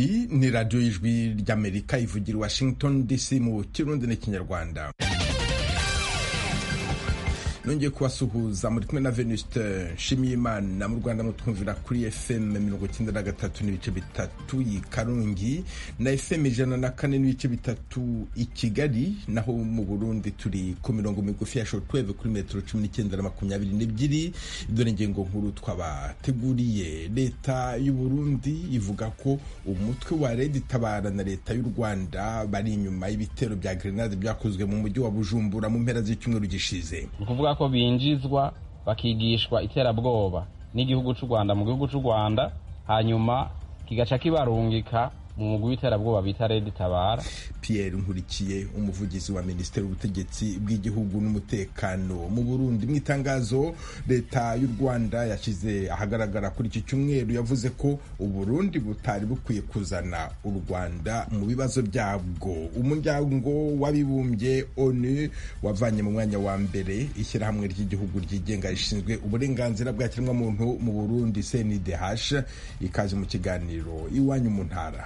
iyi ni radiyo y'ijwi ry'amerika ivugira i washington dc mu kirundi n'ikinyarwanda nongeye kubasuhuza muri kumwe na venuste nshimiyimana mu rwanda mutwumvira kuri fm mirongo icyenda na gatatu n'ibice bitatu i karungi na fm ijana na kane n'ibice bitatu i kigali naho mu burundi turi ku mirongo migufi ya shortwave kuri metero cumi n'icyenda na makumyabiri n'ebyiri dore ingingo nkuru twabateguriye leta y'u burundi ivuga ko umutwe wa redi tabara na leta y'u rwanda bari inyuma y'ibitero bya grenade byakozwe mu mujyi wa bujumbura mu mpera z'icyumweru gishize ukuvuga ko binjizwa bakigishwa iterabwoba n'igihugu cy'u Rwanda mu gihugu cy'u Rwanda hanyuma kigaca kibarungika mu mugwi w'iterabwoba bita Red Tabara Pierre Nkurikiye umuvugizi wa Minisiteri y'Ubutegetsi bw'Igihugu n'Umutekano mu Burundi mu itangazo leta y'u Rwanda yashyize ahagaragara kuri iki cyumweru yavuze ko Uburundi butari bukwiye kuzana u Rwanda mu bibazo byabwo umuryango w'abibumbye ONU wavanye mu mwanya wa mbere ishyirahamwe ry'igihugu ryigenga rishinzwe uburenganzira bwa kiremwamuntu mu Burundi CNDH ikaze mu kiganiro iwanyu mu ntara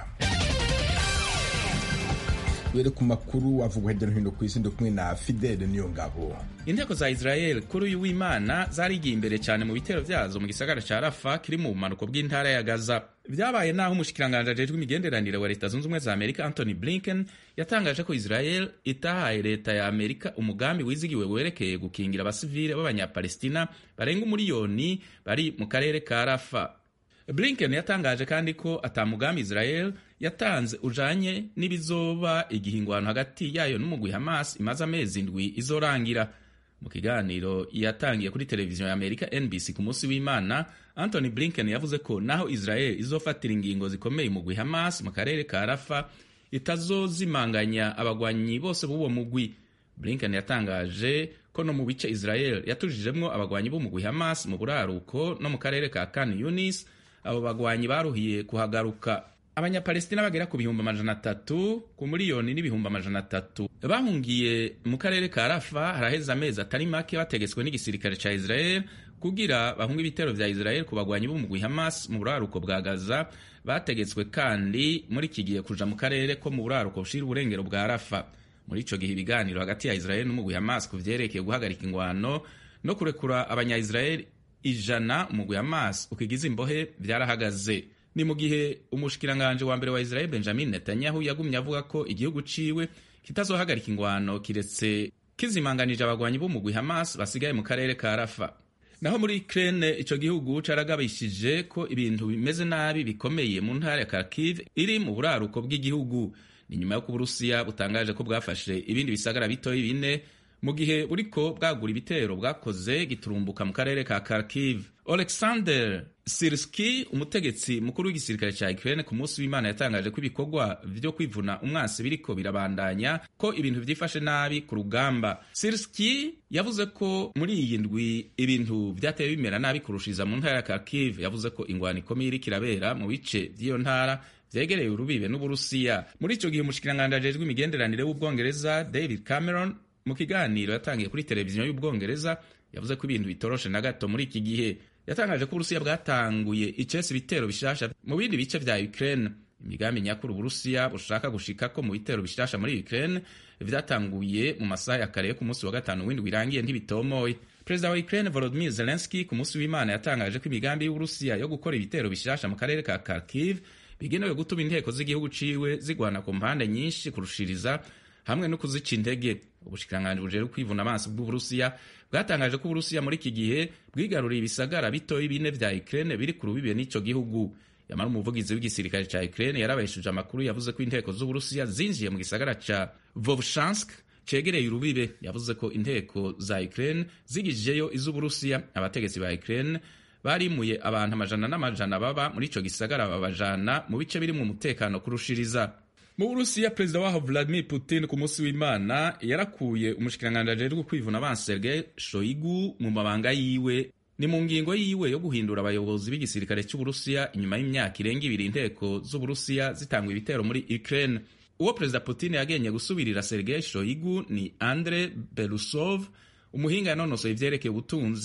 duhere ku makuru avugwa hirya no hino ku isi kumwe na Fidele niyo ngabo inteko za Israel kuri uyu w'Imana zarigiye imbere cyane mu bitero byazo mu gisagara ca Rafa kiri mu bumanuko bw'intara ya Gaza vyabaye naho umushikiranganji ajejwe imigenderanire wa leta zunze ubumwe za Amerika Anthony Blinken yatangaje ko Israel itahaye leta ya Amerika umugambi wizigiwe werekeye gukingira abasivile b'abanyapalestina barenga umuriyoni bari mu karere ka Rafa Blinken yatangaje kandi ko atamugambi Israel yatanze ujanye n'ibizoba igihingwano hagati yayo n'umugwi Hamas imaze amezi indwi izorangira mu kiganiro yatangiye kuri televiziyo ya Amerika NBC ku munsi w'Imana Anthony Blinken yavuze ko naho Israel izofatira ingingo zikomeye umugwi Hamas mu karere ka Rafa itazozimanganya abagwanyi bose b'uwo mugwi Blinken yatangaje ko no mu bice Israel yatujijemwo abagwanyi b'umugwi Hamas mu buraruko no mu karere ka Khan Yunis abo bagwanyi baruhiye kuhagaruka abanyapalestina bagera ku bihumbi amajana atatu ku miliyoni n'ibihumbi amajana atatu bahungiye mu karere ka rafa haraheze amezi atari make bategetswe n'igisirikare ca israel kugira bahunga ibitero vya israel ku bagwanyi b'umugwi hamas mu buraruko bwa gaza bategetswe kandi muri iki gihe kuja mu karere ko mu buraruko bushira uburengero bwa rafa muri ico gihe ibiganiro hagati ya israel n'umugwi hamas ku vyerekeye guhagarika ingwano no kurekura abanya-israel ijana umugwi Hamas ukigize imbohe vyarahagaze ni mu gihe umushikiranganje wa mbere wa Israel Benjamin Netanyahu yagumye avuga ko igihugu ciwe kitazohagarika ingwano kiretse kizimanganije abagwanyi b'umugwi Hamas basigaye mu karere ka Rafa naho muri Ukraine ico gihugu caragabishije ko ibintu bimeze nabi bikomeye mu ntara ya Kharkiv iri mu buraruko bw'igihugu ni nyuma yo ku Burusiya butangaje ko bwafashe ibindi bisagara bitoyi bine mu gihe buriko bwagura ibitero bwakoze giturumbuka mu karere ka Kharkiv Alexander Sirski umutegetsi mukuru w'igisirikare ca Ukraine ku munsi w'Imana yatangaje ko ibikorwa vyo kwivuna umwansi biriko birabandanya ko ibintu vyifashe nabi ku rugamba Sirski yavuze ko muri iyi ndwi ibintu vyateye bimera nabi kurushiriza mu ntara ya Kharkiv yavuze ko ingwano ikomeye iriko irabera mu bice vy'iyo ntara vyegereye urubibe n'Uburusiya muri ico gihe umushikiranganje ajejwe imigenderanire w'Ubwongereza David Cameron mu kiganiro yatangiye kuri televiziyo y'ubwongereza yavuze ko ibintu bitoroshe na gato muri iki gihe yatangaje ko uburusiya bwatanguye icesi ibitero bishasha mu bindi bice vya ukraine imigambi nyakuri uburusiya bushaka gushika ko mu bitero bishasha muri ukraine vyatanguye mu masaha ya kare yo ku munsi wa gatanu w'indwi irangiye ntibitomoye perezida wa ukraine volodimir zelenski ku munsi w'imana yatangaje ko imigambi y'uburusiya yo gukora ibitero bishasha mu karere ka kharkiv bigenewe gutuma inteko z'igihugu ciwe zigwana ku mpande nyinshi kurushiriza hamwe no kuzica intege ubushikiranganji bujejwe kwivuna amaso bw'uburusiya bwatangaje ko uburusiya muri iki gihe bwigaruriye ibisagara bitoyi bine vya ukraine biri ku rubibe n'ico gihugu yamara umuvugizi w'igisirikare ca ukraine yarabaheshuje amakuru yavuze ko inteko z'uburusiya zinjiye mu gisagara ca vovshansk cegereye urubibe yavuze ko inteko za ukraine zigijeyo iz'uburusiya abategetsi ba ukraine barimuye abantu amajana n'amajana baba muri ico gisagara babajana mu bice birimwo umutekano kurushiriza mu burusiya perezida waho vladimir putin ku munsi w'imana yarakuye umushikiranganji ajejwe kwivuna abansi sergei shoigu mu mabanga yiwe ni mu ngingo yiwe yo guhindura abayobozi b'igisirikare cy'uburusiya inyuma y'imyaka irenga ibiri inteko z'uburusiya zitangwa ibitero muri ukraine uwo perezida putin yagenye gusubirira sergei shoigu ni andre berusov umuhinga yanonosoye ivyerekeye ubutunzi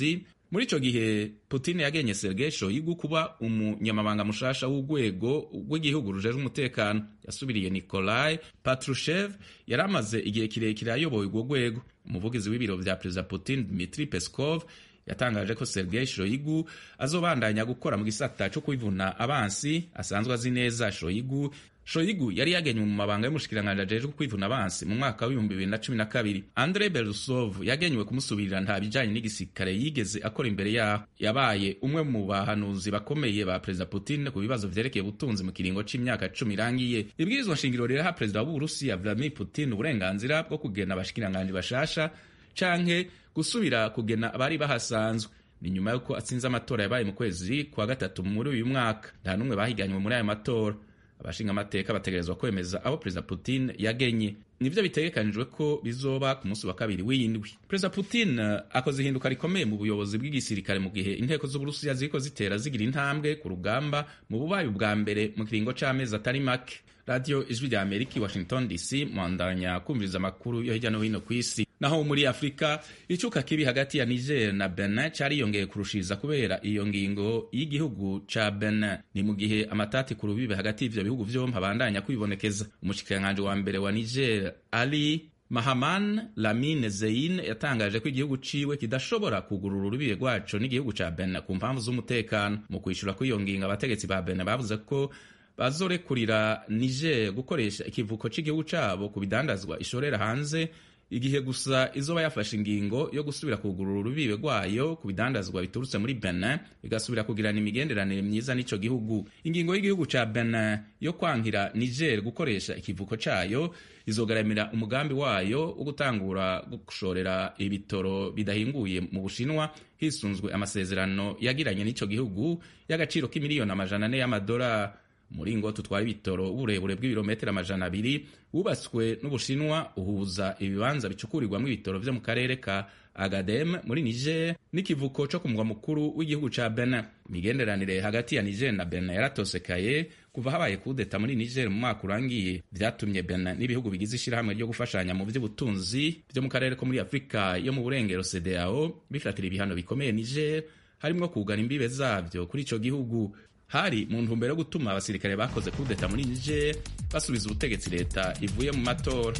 muri ico gihe putin yagenye sergei shoigu kuba umunyamabanga mushasha w'urwego rw'igihugu rujejwe umutekano yasubiriye nikolai patrushev yari amaze igihe kirekire ayoboye urwo rwego umuvugizi w'ibiro vya perezida putin dmitri peskov yatangaje ko sergei shoigu azobandanya gukora mu gisata co kwivuna abansi asanzwe azi neza shoigu shoigu yari yagenywe mu mabanga y'umushikiranganji ajejwe kwivuna abansi mu mwaka w'ibihumbi bibiri na cumi na kabiri andre berusov yagenywe kumusubirira nta bijanye n'igisirikare yigeze akora imbere yaho yabaye umwe mu bahanuzi bakomeye ba perezida putin ku bibazo vyerekeye ubutunzi mu kiringo c'imyaka cumi irangiye ibwirizwa nshingiro riraha perezida w'uburusiya vladimir putin uburenganzira bwo kugena abashikiranganji bashasha canke gusubira kugena abari bahasanzwe ni nyuma y'uko atsinze amatora yabaye mu kwezi kwa gatatu muri uyu mwaka nta n'umwe bahiganywe muri ayo matora abashinga amateka bategerezwa kwemeza abo perezida putin yagenye nivyo bitegekanijwe ko bizoba ku munsi wa kabiri w'iyindwi perezida putin akoze ihinduka rikomeye mu buyobozi bw'igisirikare mu gihe inteko z'uburusiya ziriko zitera zigira intambwe ku rugamba mu bubayi bwa mbere mu kiringo c'amezi atari make radiyo ijwi rya amerika i washington dc mwandanya kumviriza amakuru yo hirya no hino ku isi naho muri afurika icuka kibi hagati ya niger na benin cariyongeye kurushiriza kubera iyo ngingo y'igihugu ca benin ni mu gihe amatati ku rubibe hagati y'ivyo bihugu vyompi abandanya kwibonekeza umushikiranganji wa mbere wa niger ali mahaman lamine zein yatangaje ko igihugu ciwe kidashobora kugurura urubibe rwaco n'igihugu ca benin ku mpamvu z'umutekano mu kwishura kw'iyo ngingo abategetsi ba benin bavuze ko bazorekurira niger gukoresha ikivuko c'igihugu cabo ku bidandazwa ishorera hanze igihe gusa izoba yafashe ingingo yo gusubira kugurura urubibe rwayo ku bidandazwa biturutse muri benin igasubira kugirana imigenderanire myiza n'ico gihugu ingingo y'igihugu ca benin yo kwankira niger gukoresha ikivuko cayo izogaramira umugambi wayo wo gutangura gushorera ibitoro bidahinguye mu bushinwa hisunzwe amasezerano yagiranye n'ico gihugu y'agaciro k'imiliyoni amajana ane y'amadolari umuringo tutwara ibitoro uburebure bw'ibirometero amajana abiri wubatswe n'ubushinwa uhuza ibibanza bicukurirwamo ibitoro vyo mu karere ka agadem muri niger n'ikivuko co ku mugwa mukuru w'igihugu ca benin imigenderanire hagati ya niger na benin yaratosekaye kuva habaye kudeta muri niger mu mwaka urangiye vyatumye benin n'ibihugu bigize ishirahamwe ryo gufashanya mu vy'ubutunzi vyo mu karere ko muri afurika yo mu burengero cdao bifatira ibihano bikomeye niger harimwo kugana imbibe zavyo kuri ico gihugu hari mu ntumbero yo gutuma abasirikare bakoze kudeta muri niger basubiza ubutegetsi leta ivuye mu matora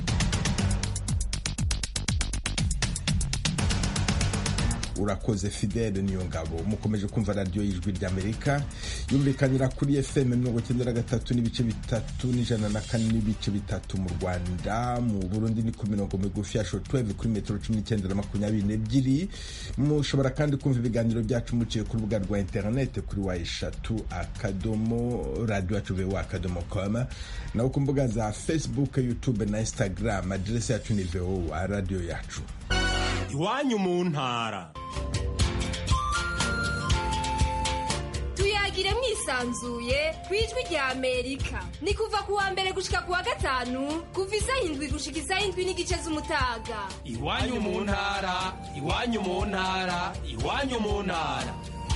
urakoze fidele niyo ngabo mukomeje kumva radiyo y'ijwi ry'amerika yumvikanira kuri fm mirongo icyenda na gatatu n'ibice bitatu n'ijana na kane n'ibice bitatu mu rwanda mu burundi ni ku mirongo migufi ya shotweve kuri metero cumi n'icyenda na makumyabiri n'ebyiri mushobora kandi kumva ibiganiro byacu muciye ku rubuga rwa interinete kuri wa eshatu akadomo radiyo yacu vewa akadomo koma naho ku mbuga za facebook youtube na instagram aderesi yacu ni vowa radiyo yacu iwanyu mu ntara tuyagire mwisanzuye ku ijwi rya amerika ni kuva ku wa mbere gushika ku wa gatanu kuva isaha indwi gushika isaha indwi n'igice z'umutaga iwanyu mu ntara iwanyu mu ntara iwanyu mu ntara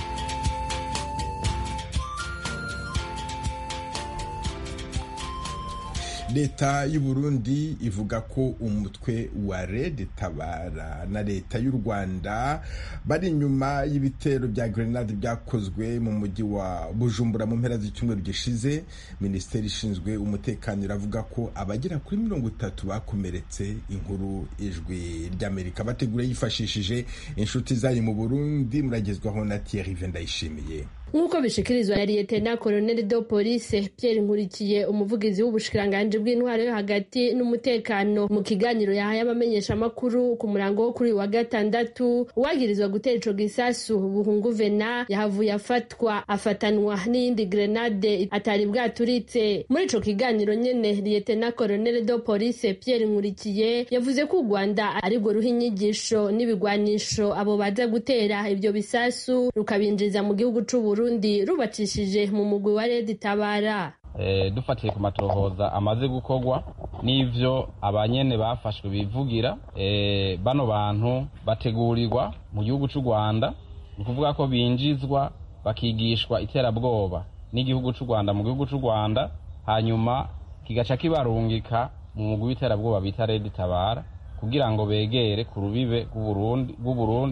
leta y'u Burundi ivuga ko umutwe wa Red Tabara na leta y'u Rwanda bari inyuma y'ibitero bya grenade byakozwe mu mujyi wa Bujumbura mu mpera z'icyumweru gishize minisiteri ishinzwe umutekano iravuga ko abagera kuri mirongo itatu bakomeretse inkuru ijwi ry'Amerika bategura yifashishije inshuti zayo mu Burundi muragezwaho na Thierry Vendayishimiye nk'uko bishikirizwa na liyetena koloneli do polise pierre nkurikiye umuvugizi w'ubushikiranganji bw'intwaro yo hagati n'umutekano mu kiganiro yahaye abamenyeshamakuru ku murango wo kuri wa gatandatu uwagirizwa gutera ico gisasu buhungu vena yahavuye afatwa afatanwa n'iyindi grenade atari bwaturitse muri ico kiganiro nyene liyetena koloneli do polise pierre nkurikiye yavuze ko u rwanda arirwo ruha inyigisho n'ibigwanisho abo baza gutera ivyo bisasu rukabinjiza mu gihugu c'uburundi Burundi rubacishije mu mugwi wa Red Tabara e, dufatiye ku matohoza amaze gukorwa n'ivyo abanyene bafashwe bivugira e, bano bantu bategurirwa mu gihugu c'u Rwanda ni ukuvuga ko binjizwa bakigishwa iterabwoba n'igihugu c'u Rwanda mu gihugu c'u Rwanda hanyuma kigaca kibarungika mu mugwi w'iterabwoba bita Red Tabara kugira ngo begere ku rubibe rw'u Burundi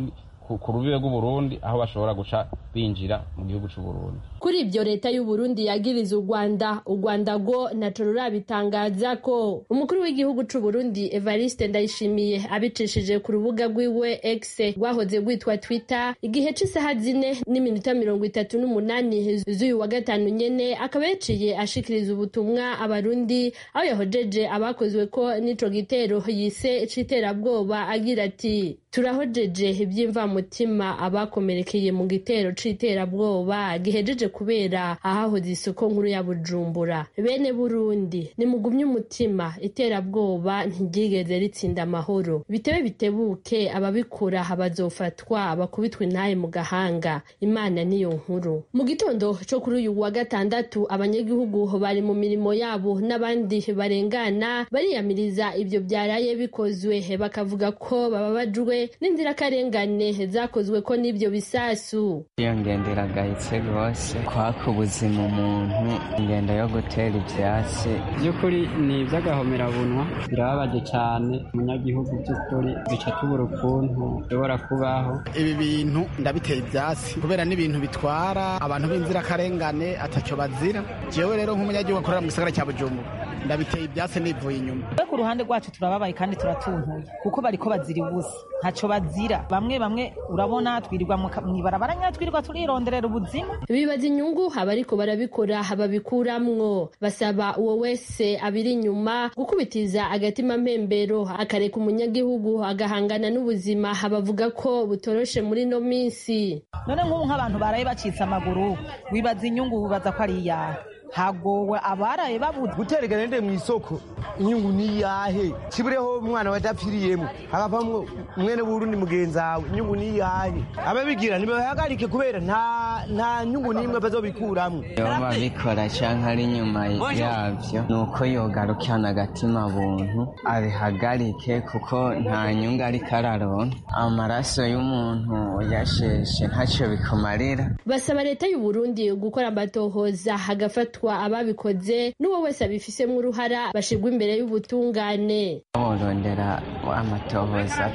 ku rubibe rw'uburundi aho bashobora guca binjira mu gihugu c'uburundi kuri ibyo leta y'uburundi yagiriza u rwanda u rwanda rwo naco rurabitangaza ko umukuru w'igihugu c'uburundi evariste ndayishimiye abicishije ku rubuga rwiwe x rwahoze rwitwa twitter igihe c'isaha zine n'iminota mirongo itatu n'umunani z'uyu wa gatanu nyene akaba yaciye ashikiriza ubutumwa abarundi aho yahojeje abakozwe ko n'ico gitero yise c'iterabwoba agira ati turahojeje iby'imvamutima abakomerekeye mu gitero c'iterabwoba gihejeje kubera ahahoze isoko nkuru ya bujumbura bene burundi nimugumye umutima iterabwoba ntiryigeze ritsinda amahoro bitebe bitebuke ababikora bazofatwa bakubitwa intaye mu gahanga imana niyo nkuru mu gitondo co kuri uyu wa gatandatu abanyagihugu bari mu mirimo yabo n'abandi barengana bariyamiriza ibyo byaraye bikozwe bakavuga ko bababajwe n'inzirakarengane zakozwe ko n'ibyo bisasu iyo ngendo iragayitse rwose kwaka ubuzima umuntu ingendo yo gutera ibyatsi by'ukuri ni iby'agahomerabunwa birababaje cyane umunyagihugu by'ukuri bica tubura ukuntu bishobora kubaho ibi bintu ndabiteye ibyatsi kubera n'ibintu bitwara abantu b'inzirakarengane atacyo bazira jewe rero nk'umunyagihugu akorera mu gisagara cya bujumbura ndabiteye ibyatsi nivuye inyuma ku ruhande rwacu turababaye kandi turatuntuye kuko bariko bazira ubusa ntacyo bazira bamwe bamwe urabona twirirwa mu ibarabara nyine twirirwa turironderera ubuzima bibaza inyungu abariko barabikora babikuramwo basaba uwo wese abiri inyuma gukubitiza agatima mpembero akareka umunyagihugu agahangana n'ubuzima bavuga ko butoroshe muri no minsi none nk'ubu nk'abantu baraye bacitse amaguru wibaza inyungu wibaza ko ari iyahe hagowe abaraye babuze gutereka nende mu isoko inyungu ni yahe kibureho umwana wadapfiriyemo hakavamwo mwene burundi mugenzi wawe inyungu ni yahe ababigira ntibahagarike kubera nta nta nyungu n'imwe bazobikuramwo iyo babikora canke ari inyuma yavyo ni uko yogarukana agatima buntu abihagarike kuko nta nyungu ariko araronka amaraso y'umuntu yasheshe ntacyo bikumarira basaba leta y'uburundi gukora amatohoza hagafatwa ababikoze n'uwo wese abifisemo uruhara bashirwa imbere y'ubutungane borondera amatohoza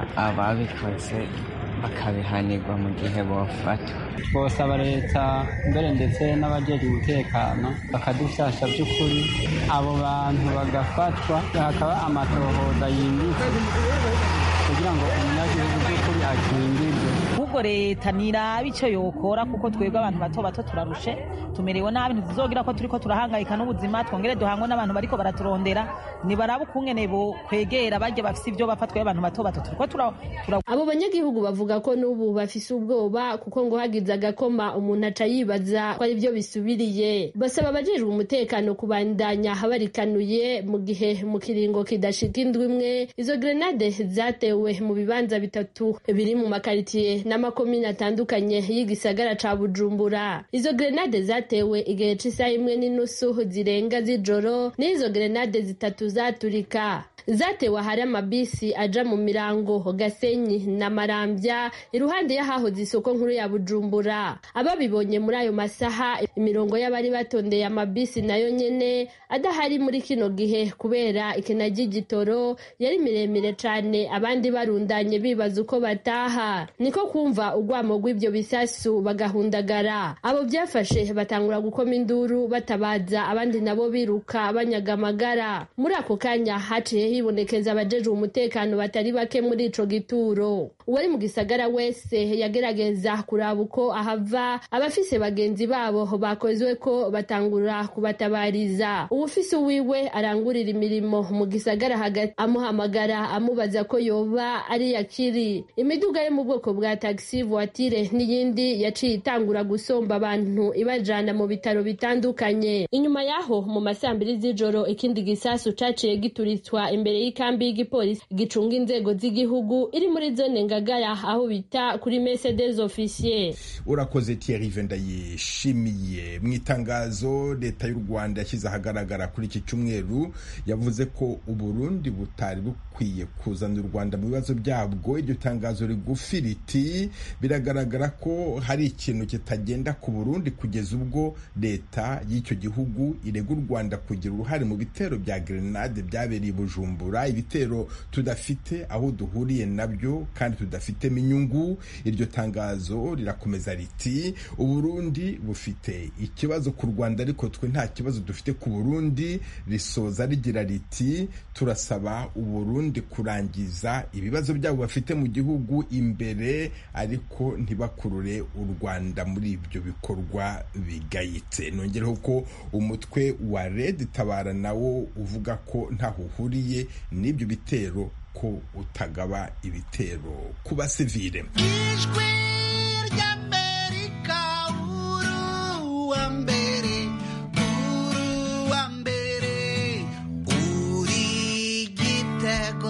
ababikoze bakabihanirwa mu gihe bofatwa twosaba leta mbere ndetse n'abajejwe umutekano bakadufasha by'ukuri abo bantu bagafatwa hakaba amatohoza yimbitse kugira ngo umunyagihugu by'ukuri akingirwe ahubwo leta niraba icyo yokora kuko twebwe abantu bato bato turarushe tumerewe nabi ntituzogira ko turiko turahangayika n'ubuzima twongere duhangwe n'abantu bariko baraturondera nibaraba ukungene bo kwegera barya bafise ibyo bapfa twebwe abantu bato bato turiko tura abo banyagihugu bavuga ko n'ubu bafise ubwoba kuko ngo hagize agakoma umuntu aca yibaza ko ari byo bisubiriye basaba abajejwe umutekano kubandanya barikanuye mu gihe mu kiringo kidashika indwi imwe izo grenade zatewe mu bibanza bitatu biri mu makaritiye n'amakomine atandukanye y'igisagara ca bujumbura izo grenade zatewe igihe c'isaha imwe n'inusu zirenga z'ijoro n'izo grenade zitatu zaturika zatewe ahari amabisi aja mu mirango gasenyi na marambya iruhande y'ahahoze isoko nkuru ya bujumbura ababibonye muri ayo masaha imirongo y'abari batondeye amabisi nayo nyene adahari muri kino gihe kubera ikena ry'igitoro yari miremire cane abandi barundanye bibaza uko bataha niko kumva urwamo rw'ibyo bisasu bagahundagara abo byafashe batangura gukoma induru batabaza abandi nabo biruka banyaga amagara muri ako kanya haciye hibonekeza abajejwe umutekano batari bake muri ico gituro uwari mu gisagara wese yagerageza kuraba uko ahava abafise bagenzi babo bakozwe ko batangura kubatabariza uwufise uwiwe arangurira imirimo mu gisagara hagati amuhamagara amubaza ko yoba ari yakiri imiduga yo mu bwoko bwa taxi voiture n'iyindi yaciye itangura gusomba abantu ibajana mu bitaro bitandukanye inyuma yaho mu masambiri z'ijoro ikindi gisasu caciye gituritswa imbere y'ikambi y'igipolisi gicunga inzego z'igihugu iri muri zone ngagara aho bita kuri mercedes officier urakoze Thierry Vendayishimiye mu itangazo leta y'u Rwanda yashyize ahagaragara kuri iki cyumweru yavuze ko uburundi butari bukwiye kuzana u Rwanda mu bibazo byabwo iryo tangazo rigufi riti biragaragara ko hari ikintu kitagenda ku burundi kugeza ubwo leta y'icyo gihugu irega u rwanda kugira uruhare mu bitero bya grenade byabereye i bujumbura ibitero tudafite aho duhuriye nabyo kandi tudafitemo inyungu iryo tangazo rirakomeza riti uburundi bufite ikibazo ku rwanda ariko twe nta kibazo dufite ku burundi risoza rigira riti turasaba uburundi kurangiza ibibazo byabo bafite mu gihugu imbere ariko ntibakurure u rwanda muri ibyo bikorwa bigayitse nongereho ko umutwe wa red tabara nawo uvuga ko ntaho uhuriye n'ibyo bitero ko utagaba ibitero ku basivile ijwi ry'amerika uru wa mbere uru wa mbere uri gitego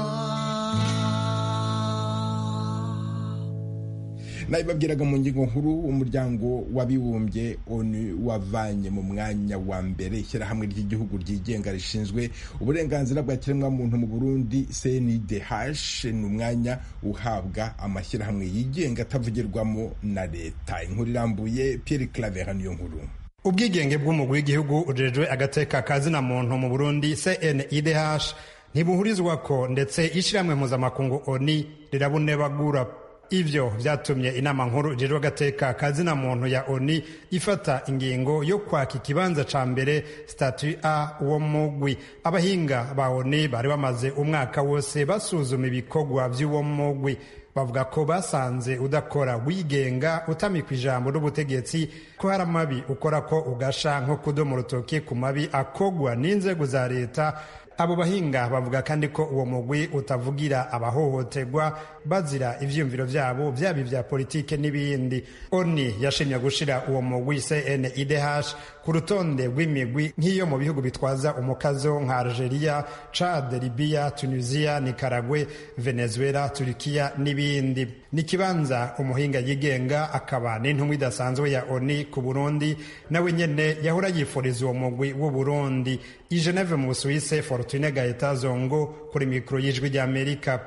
nabibabwiraga mu ngingo nkuru umuryango w'abibumbye onu wavanye mu mwanya wa mbere ishyirahamwe ry'igihugu ryigenga rishinzwe uburenganzira bwa kiremwamuntu mu burundi cndh ni umwanya uhabwa amashyirahamwe yigenga atavugirwamo na leta inkuru irambuye pierre claver niyo nkuru ubwigenge bw'umugwi w'igihugu ujejwe agateka kazina muntu mu burundi cnidh ntibuhurizwa ko ndetse ishyirahamwe mpuzamakungu oni rirabunebagura ivyo vyatumye inama nkuru ijejwe agateka kazina muntu ya oni ifata ingingo yo kwaka ikibanza ca mbere statu a uwo mugwi abahinga ba oni bari bamaze umwaka wose basuzuma ibikorwa vy'uwo mugwi bavuga ko basanze udakora wigenga utamikwa ijambo n'ubutegetsi ko hari amabi ukora ko ugasha nko kudoma urutoki ku mabi akogwa n'inzego za leta abo bahinga bavuga kandi ko uwo mugwi utavugira abahohoterwa bazira ivyiyumviro vyabo vyaba ivya politike n'ibindi oni yashimye gushira uwo mugwi cnidh ku rutonde rw'imigwi nk'iyo mu bihugu bitwaza umukazo nka algeria chad libya tunisia nicaragwe venezuela turikiya n'ibindi ni ikibanza umuhinga yigenga akaba n'intumwa idasanzwe ya oni ku burundi nawe nyene yahora yifuriza uwo mugwi w'uburundi i geneve mu busuwise fortune gaeta zongo kuri mikoro y'ijwi ry'amerika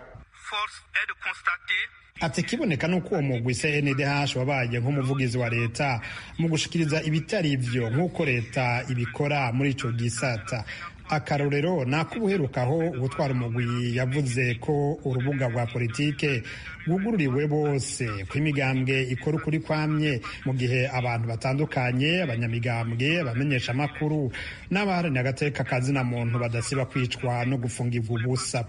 ati kiboneka nuko uwo mugwi cndh wabaye nk'umuvugizi wa leta mu gushikiriza ibitari ivyo nk'uko leta ibikora muri ico gisata akarorero ni ak'ubuherukaho gutwara umugwi yavuze ko urubuga rwa politike rwugururiwe bose ko imigambwe ikora ukuri kwamye mu gihe abantu batandukanye abanyamigambwe abamenyesha amakuru n'abaharanira agateka kazina muntu badasiba kwicwa no gufungirwa ubusa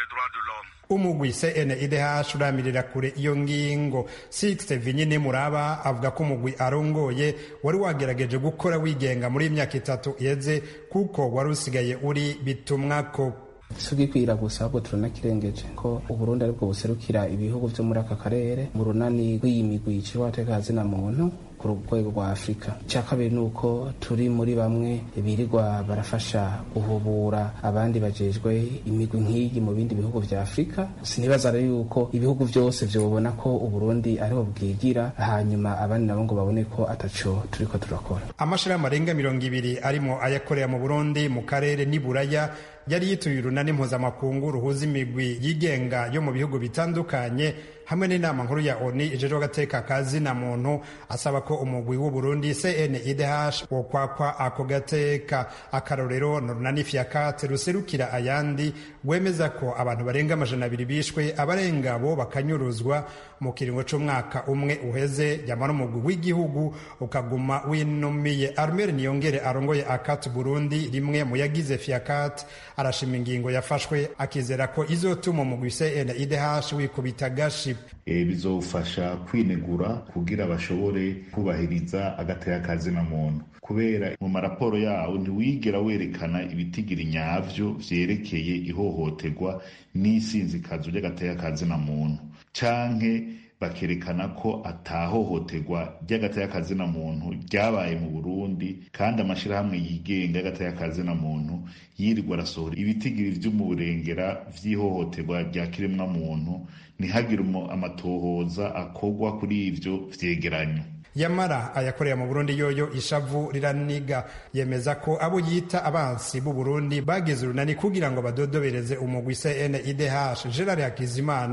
umugwi cnidh uramirira kure iyo ngingo sixte vinyine muraba avuga ko umugwi arongoye wari wagerageje gukora wigenga muri imyaka itatu iheze kuko wari usigaye uri bitumwako sugikwira gusa ahubwo turanakirengeje ko uburundi aribwo buserukira ibihugu vyo muri aka karere mu runani rw'iyi migwi yicirwa agateka kazina muntu ku rwego rwa afurika icya kabiri ni uko turi muri bamwe birirwa barafasha guhubura abandi bajejwe imigwi nk'iyi mu bindi bihugu vya afurika sinibaza rero yuko ibihugu vyose vyobona ko uburundi ariho bwigira hanyuma abandi nabo ngo babone ko ataco turiko turakora amashirahamwe arenga mirongo ibiri arimo ayakorera mu burundi mu karere n'iburaya yari yituye urunani mpuzamakungu ruhuza imigwi yigenga yo mu bihugu bitandukanye hamwe n'inama nkuru ya oni ijejwe agateka kazina muntu asaba ko umugwi w'uburundi cnidh wokwakwa ako gateka akarorero ni urunani fiakate ruserukira ayandi rwemeza ko abantu barenga amajana abiri bishwe abarenga bo bakanyuruzwa mu kiringo c'umwaka umwe uheze yamara umugwi w'igihugu ukaguma winumiye armere niyongere arongoye akati burundi rimwe mu yagize fiakate arashima ingingo yafashwe akizera ko izotuma umugwi cnidh wikubita gashi e, bizofasha kwinegura kugira bashobore kubahiriza agateka kazina muntu kubera mu maraporo yawo ntiwigera werekana ibitigiri nyavyo vyerekeye ihohoterwa n'isinzikazo ry'agateka kazina muntu canke bakerekana ko atahohoterwa ry'agateka kazina muntu ryabaye mu Burundi kandi amashirahamwe yigenga y'agateka kazina muntu yirirwa arasohora ibitigiri vyo mu burengera vy'ihohoterwa rya kiremwa muntu ntihagire amatohoza akorwa kuri ivyo vyegeranyo yamara ayakorera mu burundi yoyo ishavu riraniga yemeza ko abo yita abansi b'u burundi bagize urunani kugira ngo badodobereze umugwi cnidh gerard hakizimana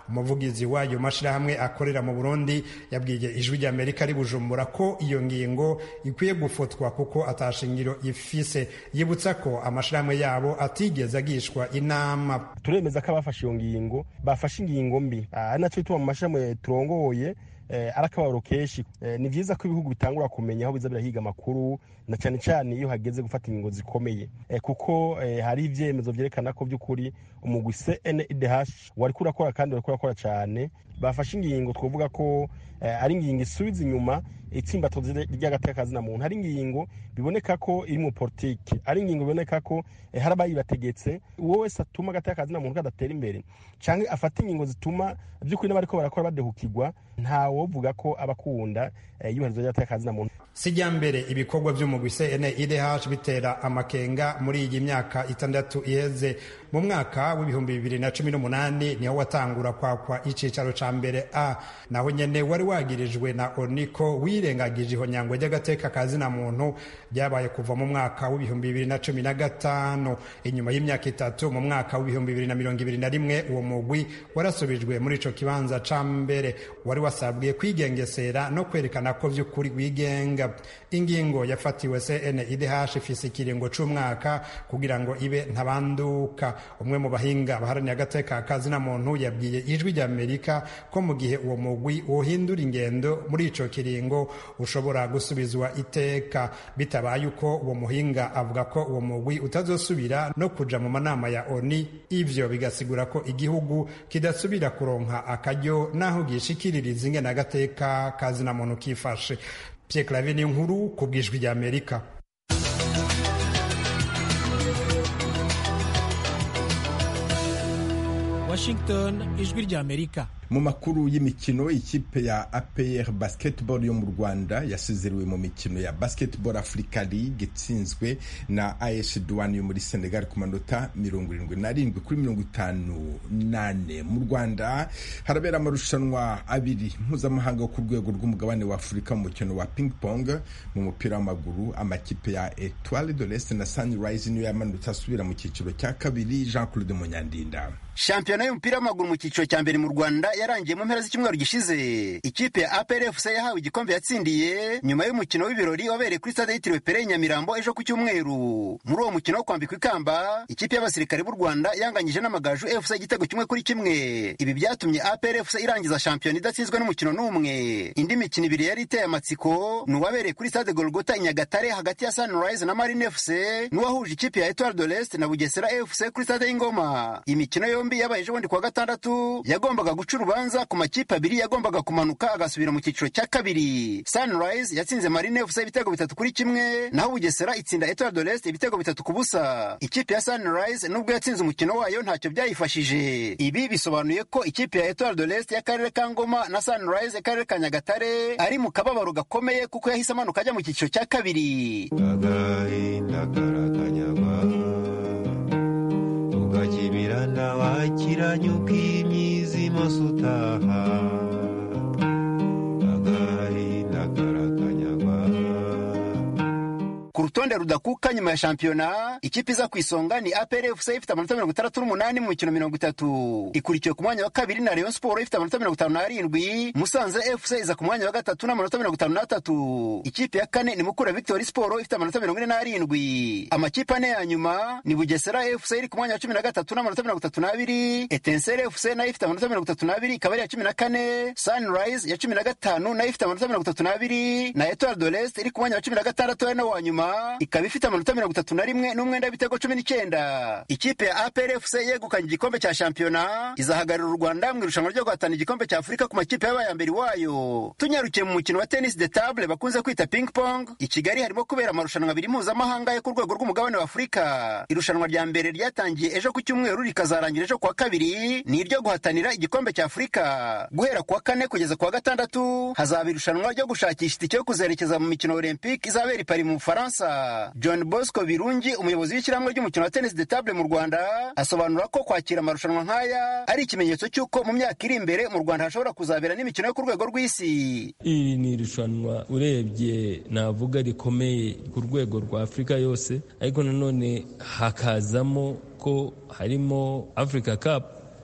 umuvugizi w'ayo mashyirahamwe akorera mu burundi yabwiye ijwi ry'amerika ari bujumbura ko iyo ngingo ikwiye gufotwa kuko atashingiro ifise yibutsa ko amashyirahamwe yabo atigeze agishwa inama turemeza ko abafashe iyo ngingo bafashe ingingo mbi ari nacyo bituma mu mashyirahamwe turongoye ari akababaro kenshi ni byiza ko ibihugu bitangura kumenya aho biza birahiga amakuru na cyane cyane iyo hageze gufata ingingo zikomeye kuko hari ibyemezo byerekana ko by'ukuri umugwi cndh wari kurakora kandi wari kurakora cyane bafashe ingingo twavuga ko ari ingingo isubiza inyuma itsimbatozi ry'agateka na muntu hari ingingo biboneka ko iri mu politiki ari ingingo biboneka ko hari abayibategetse uwo wese atuma agateka na muntu kadatera imbere cyangwa afata ingingo zituma by'ukuri n'abariko barakora badehukirwa ntawovuga ko abakunda iyubahirizwa ry'agateka na muntu sijya mbere ibikorwa by'umugwi cnidh bitera amakenga muri iyi myaka itandatu iheze mu mwaka w'ibihumbi bibiri na cumi n'umunani niho watangura kwakwa icicaro ca mbere a naho nyene wari wagirijwe na oniko wirengagije ihonyangwa ry'agateka kazina muntu ryabaye kuva mu mwaka w'ibihumbi bibiri na cumi na gatanu inyuma y'imyaka itatu mu mwaka w'ibihumbi bibiri na mirongo ibiri na rimwe uwo mugwi warasubijwe muri ico kibanza ca mbere wari wasabwiye kwigengesera no kwerekana ko vy'ukuri wigenga ingingo yafatiwe cnidh ifise ikiringo c'umwaka kugira ngo ibe ntabanduka umwe mu bahinga baharaniye agateka kazina muntu yabwiye ijwi ry'amerika ko mu gihe uwo mugwi wohindura ingendo muri ico kiringo ushobora gusubizwa iteka bitabaye uko uwo muhinga avuga ko uwo mugwi utazosubira no kuja mu manama ya oni ivyo bigasigura ko igihugu kidasubira kuronka akaryo n'aho gishikiririza ingene agateka kazina muntu kifashe Pierre Claver ni inkuru ku bwijwi rya Amerika Washington ijwi rya Amerika mu makuru y'imikino ikipe ya APR basketball yo mu Rwanda yasezerewe mu mikino ya basketball Africa League itsinzwe na AS Douane yo muri Senegal ku manota mirongo irindwi n'arindwi kuri mirongo itanu nane mu Rwanda harabera amarushanwa abiri mpuzamahanga ku rwego rw'umugabane wa Afurika mu mukino wa ping pong mu mupira w'amaguru amakipe ya Etoile de l'Est na Sunrise niyo yamanutse asubira mu cyiciro cya kabiri Jean Claude Munyandinda shampiyona y'umupira w'amaguru mu cyiciro cya mbere mu rwanda yarangiye mu mpera z'icyumweru gishize ikipe ya APRFC yahawe igikombe yatsindiye nyuma y'umukino w'ibirori wabereye kuri stade yitiriwe pere nyamirambo ejo ku cyumweru muri uwo mukino wo kwambikwa ikamba ikipe y'abasirikare b'u rwanda yanganyije n'amagaju fc igitego kimwe kuri kimwe ibi byatumye APRFC irangiza shampiyona idatsinzwe n'umukino n'umwe indi mikino ibiri yari iteye amatsiko ni uwabereye kuri stade golgota i nyagatare hagati ya sunrise na marine fc n'uwahuje ikipe ya etoile de l'est na bugesera fc kuri stade y'ingoma imikino yombi yabaye ejo bundi kuwa gatandatu yagombaga guca urubanza ku makipe abiri yagombaga kumanuka agasubira mu cyiciro cya kabiri sunrise yatsinze marine fc ibitego bitatu kuri kimwe naho bugesera itsinda etoile de l'est ibitego bitatu ku busa ikipe ya sunrise nubwo yatsinze umukino wayo ntacyo byayifashije ibi bisobanuye ko ikipe ya etoile de l'est y'akarere ka ngoma na sunrise y'akarere ka nyagatare ari mu kababaro gakomeye kuko yahise amanuka ajya mu cyiciro cya kabiri agahinda karakanyagwa ukakibirana wakiranye ukimyizima sutaha agahinda karakanyagwa ku rutonde rudakuka nyuma ya shampiyona ikipe iza ku isonga ni APR FC ifite amanota mirongo itandatu n'umunani mu mikino mirongo itatu ikurikiwe ku mwanya wa kabiri na Rayon Sport ifite amanota mirongo itanu n'arindwi Musanze FC iza ku mwanya wa gatatu n'amanota mirongo itanu n'atatu ikipe ya kane ni Mukura Victory Sport ifite amanota mirongo ine n'arindwi amakipe ane ya nyuma ni Bugesera FC iri ku mwanya wa cumi na gatatu n'amanota mirongo itatu n'abiri Etincelle FC nayo ifite amanota mirongo itatu n'abiri ikaba ari iya cumi na kane Sunrise ya cumi na gatanu nayo ifite amanota mirongo itatu n'abiri na Etoile de l'Est iri ku mwanya wa cumi na gatandatu ari nawo wa nyuma ikaba ifite amanota mirongo itatu na rimwe n'umwenda w'ibitego cumi n'icyenda ikipe ya APR FC yegukanye igikombe cya shampiyona izahagararira u Rwanda mu irushanwa ryo guhatana igikombe cya Afurika ku makipe yabaye mbere wayo tunyarukiye mu mukino wa tennis de table bakunze kwita ping pong i Kigali harimo kubera amarushanwa abiri mpuzamahanga yo ku rwego rw'umugabane wa Afurika irushanwa rya mbere ryatangiye ejo ku cyumweru rikazarangira ejo kuwa kabiri ni iryo guhatanira igikombe cya Afurika guhera kuwa kane kugeza kuwa gatandatu hazaba irushanwa ryo gushakisha itike yo kuzerekeza mu mikino Olympique izabera i Paris mu Bufaransa John Bosco Birungi umuyobozi w'ishyirahamwe ry'umukino wa tennis de table mu Rwanda asobanura ko kwakira amarushanwa nk'aya ari ikimenyetso cy'uko mu myaka iri imbere mu Rwanda hashobora kuzabera n'imikino yo ku rwego rw'isi iri ni irushanwa urebye navuga rikomeye ku rwego rwa Afurika yose ariko nanone hakazamo ko harimo Africa Cup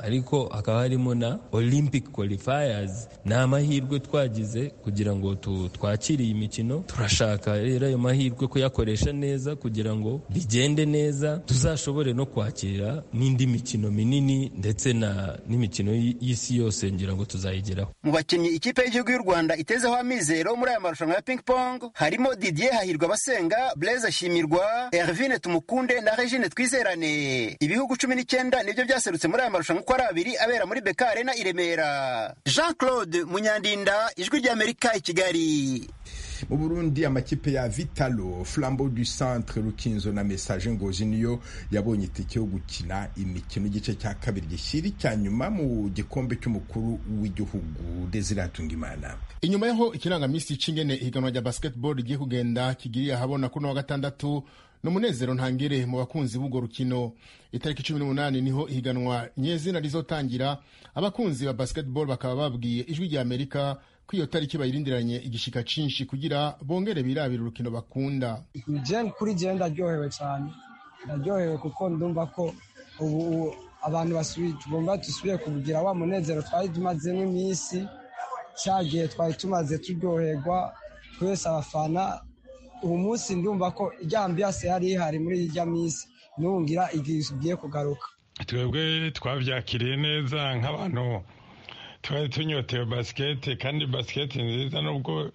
ariko hakaba harimo na olympic qualifiers ni amahirwe twagize kugira ngo twakire iyi mikino turashaka rero ayo mahirwe kuyakoresha neza kugira ngo bigende neza tuzashobore no kwakira n'indi mikino minini ndetse na n'imikino y'isi yose ngira ngo tuzayigeraho mu bakinnyi ikipe y'igihugu y'u rwanda itezeho amizero muri aya marushanwa ya ping pong harimo didier hahirwa abasenga blaise shimirwa hervine tumukunde na regine twizerane ibihugu cumi n'icyenda nibyo byaserutse muri aya marushanwa uko ari abiri abera muri beka arena i remera jean claude munyandinda ijwi ry'amerika i kigali mu burundi amakipe ya vitalo flambeau du centre rukinzo na message ngozi niyo yabonye itike yo gukina imikino igice cya kabiri gishyira icya nyuma mu gikombe cy'umukuru w'igihugu desire hatungimana inyuma yaho ikirangamisi c'ingene ihiganwa rya basketball rigiye kugenda kigiriye ahabona kuri wa gatandatu ni umunezero ntangere mu bakunzi b'urwo rukino itariki cumi n'umunani niho ihiganwa nyezina rizotangira abakunzi ba basketball bakaba babwiye ijwi rya amerika ko iyo tariki bayirindiranye igishika cinshi kugira bongere birabira urukino bakunda kuri je ndaryohewe cyane ndaryohewe kuko ndumva ko ubu abantu tugomba dusubiye kugira wa munezero twari tumazemo iminsi cyagihe twari tumaze turyoherwa twese abafana ubu munsi ndumva ko ijya ambiyase yari ihari muri ijya minsi ntungira igihe ugiye kugaruka twebwe twabyakiriye neza nk'abantu twari tunyotewe basikete kandi basikete nziza nubwo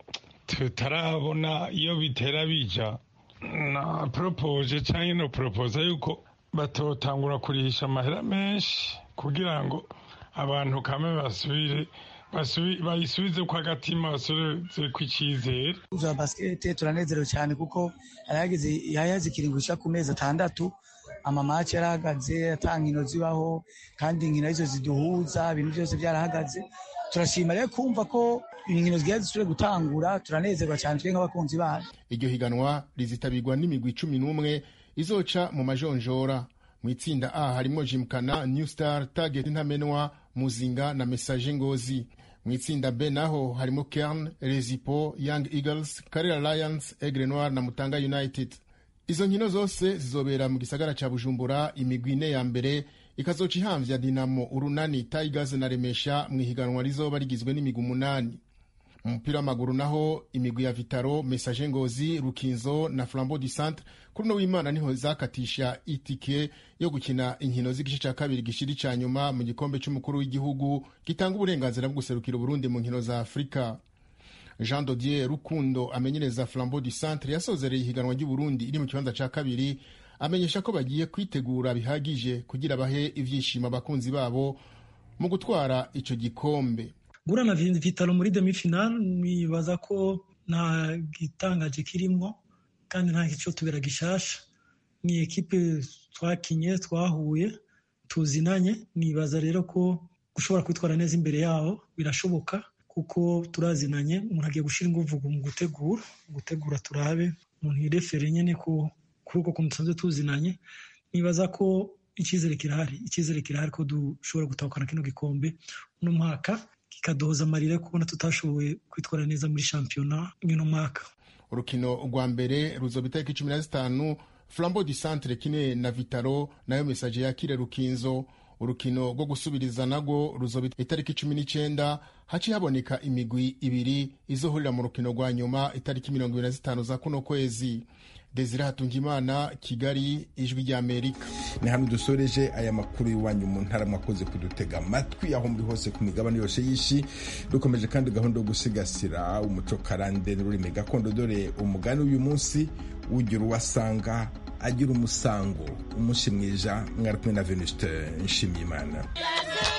tutarabona iyo bitera bija na poropoje cyangwa no poropoza yuko batotangura kurihisha amahera menshi kugira ngo abantu kame basubire bayisubize ko agatima basubize ku icyizere za basikete turanezerewe cyane kuko yahagaze ikiringo cya ku mezi atandatu amamaci yarahagaze ata nkino zibaho kandi inkino arizo ziduhuza ibintu byose byarahagaze turashima rero kumva ko inkino zigiye zisubire gutangura turanezerwa cyane twe nk'abakunzi bayo iryo higanwa rizitabirwa n'imigwi cumi n'umwe izoca mu majonjora mu itsinda a harimo jimkana new star target ntamenwa muzinga na message ngozi mu itsinda b naho harimo kern rezipo young eagles karera lions egre noir na mutanga united izo nkino zose zizobera mu gisagara ca bujumbura imigwi ine ya mbere ikazoca ihamvya dinamo urunani tigers na remesha mu ihiganwa rizoba rigizwe n'imigwi umunani mu mupira w'amaguru naho imigwi ya vitaro message ngozi rukinzo na flambeau du centre kuri uno w'imana niho zakatisha itike yo gukina inkino z'igice cya kabiri gishiri ca nyuma mu gikombe c'umukuru w'igihugu gitanga uburenganzira bwo guserukira uburundi mu nkino za afurika jean dodier rukundo amenyereza flambeau du centre yasozereye ihiganwa ry'uburundi iri mu kibanza ca kabiri amenyesha ko bagiye kwitegura bihagije kugira bahe ivyishimo abakunzi babo mu gutwara ico gikombe gura na vitalo muri demi final nibaza ko nta gitangaje kirimwo kandi nta kico tubera gishasha ni ekipe twakinye twahuye tuzinanye nibaza rero ko gushobora kwitwara neza imbere yabo birashoboka kuko turazinanye umuntu agiye gushyira ingufu mu gutegura gutegura turabe umuntu yirefere nyine ko kuri uko kuntu dusanzwe tuzinanye nibaza ko icyizere kirahari icyizere kirahari ko dushobora gutahukana kino gikombe uno mwaka kikaduhoza amarira kubona tutashoboye kwitwara neza muri shampiyona y'uno mwaka urukino rwa mbere ruzoba itariki cumi na zitanu flambeau du centre kine na vitaro nayo mesaje yakire rukinzo urukino rwo gusubiriza narwo ruzoba itariki cumi n'icyenda haci haboneka imigwi ibiri izohurira mu rukino rwa nyuma itariki mirongo ibiri na zitanu za kuno kwezi desire hatungimana kigali ijwi ry'amerika ni hano dusoreje aya makuru y'iwanyu mu ntara mwakoze kudutega amatwi aho muri hose ku migabane yose y'isi dukomeje kandi gahunda yo gusigasira umuco karande n'ururimi gakondo dore umugani w'uyu munsi ugira uwasanga agira umusango umunsi mwiza mwari kumwe na venuste nshimiyimana